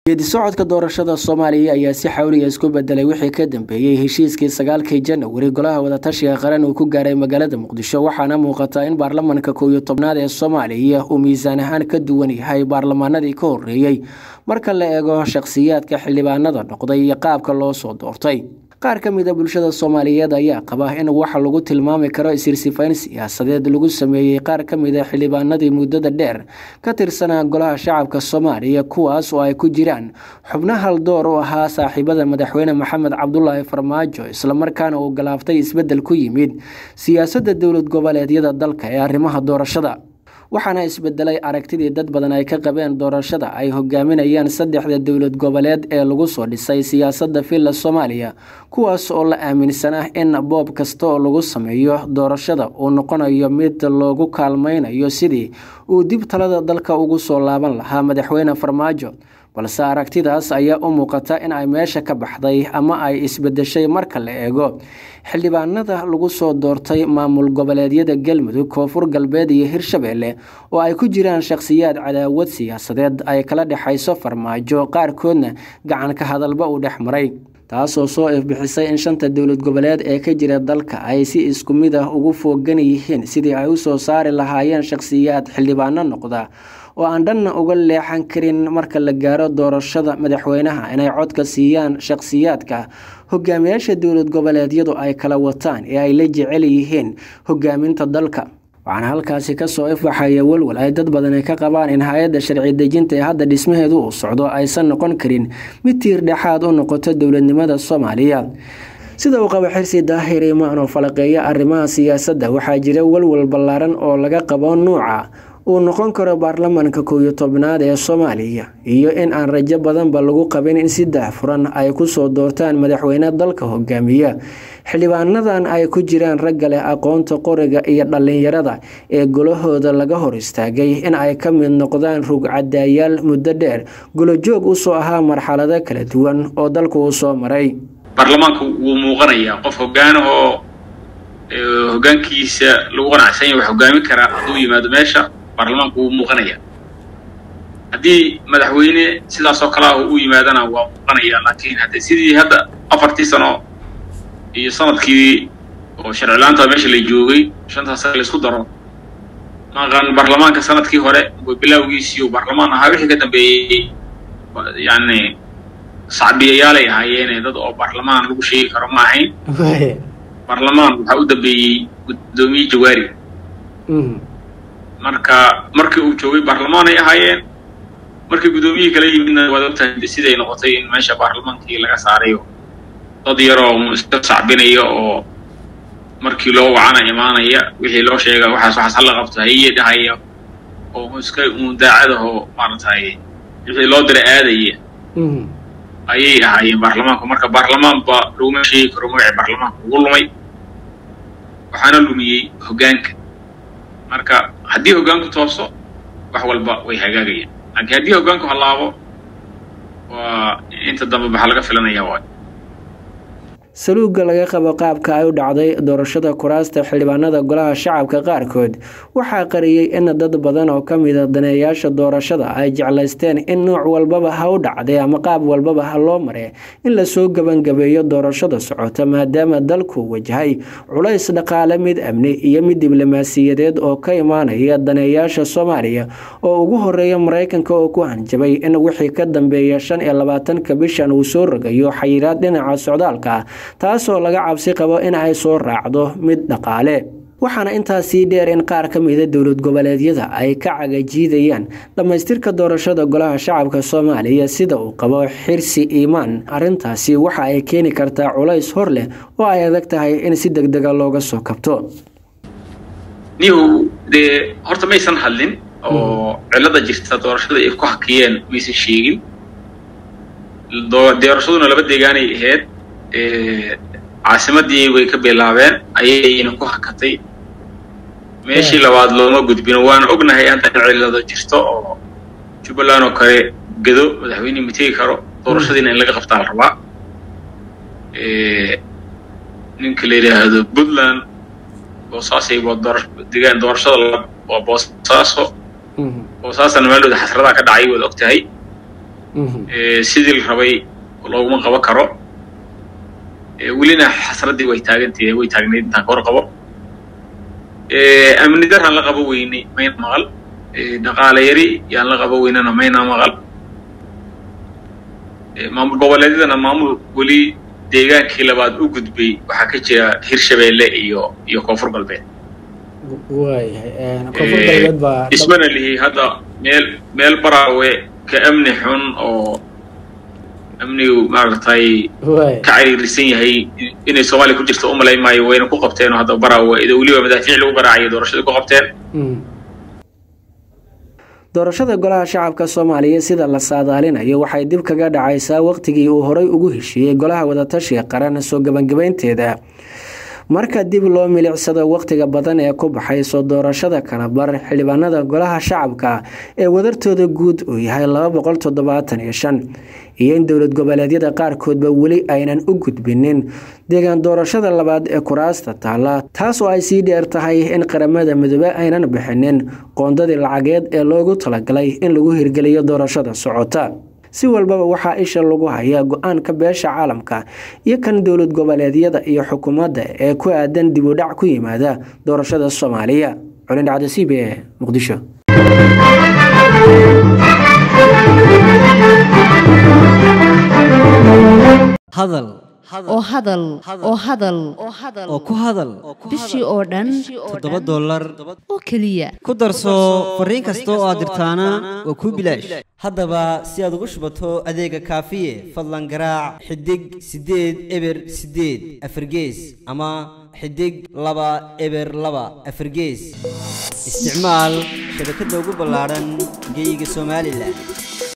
geedi socodka doorashada soomaaliya ayaa si xawliya isku bedelay wixii ka dambeeyey heshiiskii sagaalkii janawari golaha wadatashiga qaran uu ku gaaray magaalada muqdisho waxaana muuqataa in baarlamanka kow iyo tobnaad ee soomaaliya uu miisaan ahaan ka duwan yahay baarlamaanadii ka horeeyey marka la eego shakhsiyaadka xildhibaanada noqday iyo qaabka loo soo doortay qaar ka mid a bulshada soomaaliyeed ayaa qaba in waxa lagu tilmaami karo isirsifayn siyaasadeed lagu sameeyey qaar ka mid a xildhibaanadii muddada dheer ka tirsanaa golaha shacabka soomaaliya kuwaas oo ay ku jiraan xubno haldoor u ahaa saaxiibada madaxweyne maxamed cabdulaahi farmaajo islamarkaana uu galaaftay isbeddel ku yimid siyaasadda dowlad goboleedyada dalka ee arrimaha doorashada waxaana isbedelay aragtidii dad badan ay ka qabeen doorashada ay hogaaminayaan saddexda dowlad goboleed ee lagu soo dhisay siyaasadda villa soomaaliya kuwaas oo la aaminsan ah in boob kasta oo lagu sameeyo doorashada uu noqonayo mid loogu kaalmaynayo sidii uu dib talada dalka ugu soo laaban lahaa madaxweyne farmaajo balse aragtidaas ayaa u muuqata in ay meesha ka baxday ama ay isbedeshay marka la eego xildhibaanada lagu soo doortay maamul goboleedyada galmudug koonfur galbeed iyo hirshabeelle oo ay ku jiraan shakhsiyaad cadaawad siyaasadeed ay kala dhexayso farmaajo qaarkoodna gacan ka hadalba uu dhex maray taasoo soo ifbixisay in shanta dowlad goboleed ee ka jira dalka ay si isku mid ah ugu foogan yihiin sidii ay u soo saari lahaayeen shakhsiyaad xildhibaano noqda oo aan dhanna uga leexan karin marka la gaaro doorashada madaxweynaha inay codka siiyaan shakhsiyaadka hogaamiyaasha dowlad goboleedyadu ay kala wataan ee ay la jecel yihiin hogaaminta dalka waxaana halkaasi kasoo ifbaxaya walwal ay dad badan ka qabaan in hay-adda sharci dejinta ee hadda dhismaheedu uu socdo aysan noqon karin mid tiir dhexaad u noqoto dowladnimada soomaaliya sida uu qabo xirsi daahir imaan oo falaqeeya arrimaha siyaasadda waxaa jira walwal ballaaran oo laga qabo nuuca uu noqon karo baarlamanka kow iyo tobnaad ee soomaaliya iyo in aan rajo badanba lagu qabin in si daahfuran ay kusoo doortaan madaxweyne dalka hogaamiya xildhibaanadan ay ku jiraan ragga leh aqoonta qoriga iyo dhallinyarada ee golahooda laga hor istaagay in ay ka mid noqdaan rugcadaayaal muddo dheer golojoog usoo ahaa marxalado kala duwan oo dalku uu soo maray baarlamaanku wuu muuqanayaa qof hogaanahoo hogaankiisa lagu qanacsanya wax hogaamin karaa hadduu yimaado meesha baarlamaanku wuu muuqanayaa haddii madaxweyne sidaas oo kale ah u yimaadana waa muuqanaya laakiin hadde sidii hadda afartii sano iyo sanadkii oo sharcilaanta meesha la joogay shantaas sane laisku daro maqan baarlamaanka sanadkii hore bilowgiisii uu baarlamaan ahaa wixii ka dambeeyey yani sacbiyayaalay ahaayeene dad oo baarlamaan lagu sheegi karo ma ahayn baarlamaan waxaa u dambeeyey guddoomiye jawaari marka markii uu joogay baarlamaan ay ahaayeen markii guddoomiyihii kala yimidna waad ogtahay siday noqotay in meesha baarlamaankii laga saarayo dad yaroo iska sacbinaya oo markii loo wacana imaanaya wixii loo sheega waxaas waxaas hala qabto haye dhahaya oo iska daacadahoo maaragtay wixii loo dira aadaya ayay ahaayeen baarlamaanku marka baarlamaanba laguma sheegi karo magacii baarlamaanka ugu lumay waxaana lumiyey hoggaanka marka haddii hoggaanku tooso wax walba way hagaagayaan laakiin haddii hoggaanku hallaabo waa inta dambe maxaa laga filanaya waay saluugga laga qabo qaabka ay u dhacday doorashada kuraasta xildhibaanada golaha shacabka qaarkood waxaa qariyey in dad badan oo ka mida daneeyaasha doorashada ay jeclaysteen in nooc walbaba ha u dhacday ama qaab walbaba ha loo mare in lasoo gebangabeeyo doorashada socota maadaama dalku wajahay culays dhaqaale mid amni iyo mid diblomaasiyadeed oo ka imaanaya daneeyaasha soomaaliya oo ugu horeeya maraykanka oo ku hanjabay in wixii ka dambeeya shan iyo labaatanka bishan uu soo rogayo xayiraad dhinaca socdaalka taasoo laga cabsi qabo in ay soo raacdo mid dhaqaale waxaana intaas sii dheer in qaar ka mida dowlad goboleedyada ay ka cagajiidayaan dhammaystirka doorashada golaha shacabka soomaaliya sida uu qabo xirsi iimaan arrintaasi waxa ay keeni kartaa culays hor leh oo ay adag tahay in si deg dega looga soo kabto nihu dee horta maysan hadlin oo cilada jirta doorashada ay ku hakiyeen maysan sheegin doorashaduna laba deegaanay ahayd caasimadii way ka bilaabeen ayayna ku hakatay meeshii labaad looma gudbino waana ognahay hadda cilado jirto oo jubbaland oo kale gedo madaxweyne ma tegi karo doorashadiina in laga qabtaa la rabaa ninka la yidhaahdo puntland boosaasay degaan doorashada waa boosaaso boosaasana meelooda xasradaa ka dhacay waad og tahay sidii la rabay looguma qaban karo welina xasraddii way taagantahay way taagnayd intaan ka hor qabo amni daraan la qabo weyne mayna maqal dhaqaale yari yaan la qabo weynena mayna maqal maamul goboleedyadana maamul weli deegaankii labaad u gudbay waxaa ka jira hirshabeelle iyo iyo koonfur galbeed ismana lihi hadda meel meel baraawe ka amni xun oo amnigu maaragtay ka cariirisan yahay inay soomaaliya ku jirto umalay maayo wayna ku qabteen oo hadda baraawe ida weliba madaafiic lagu garaacaya doorashadii ku qabteen doorashada golaha shacabka soomaaliya sida la saadaalinayo waxay dib kaga dhacaysaa waqtigii uu horay ugu heshiiyey golaha wadatashiga qaran soo gebangebaynteeda marka dib loo milicsado wakhtiga badan ee ku baxay soo doorashada kalabar xildhibaanada golaha shacabka ee wadartooda guud uu yahay laba boqol toddobaatan iyo shan iyo in dowlad goboleedyada qaarkoodba weli aynan u gudbinin deegaan doorashada labaad ee kuraasta taalla taas oo ay sii dheer tahay in qaramada midoobe aynan bixinin qoondadii lacageed ee loogu talagalay in lagu hirgeliyo doorashada socota si walbaba waxaa isha lagu hayaa go-aanka beesha caalamka iyo kan dowlad goboleedyada iyo xukuumadda ee ku aadan dib u dhac ku yimaada doorashada soomaaliya culin dhacdo c b e muqdisho hadal oo hadal oo hadal oo ku hadal bishii oo dhan toddoba dollar oo keliya ku darso fariin kasta oo aad dirtaana waa kuu bilaash haddaba si aad ugu shubato adeega kaafiye fadlan garaac xidig siddeed eber siddeed afargees ama xidig laba eber laba afargees isticmaal shabakadda ugu ballaadhan geyga somalilan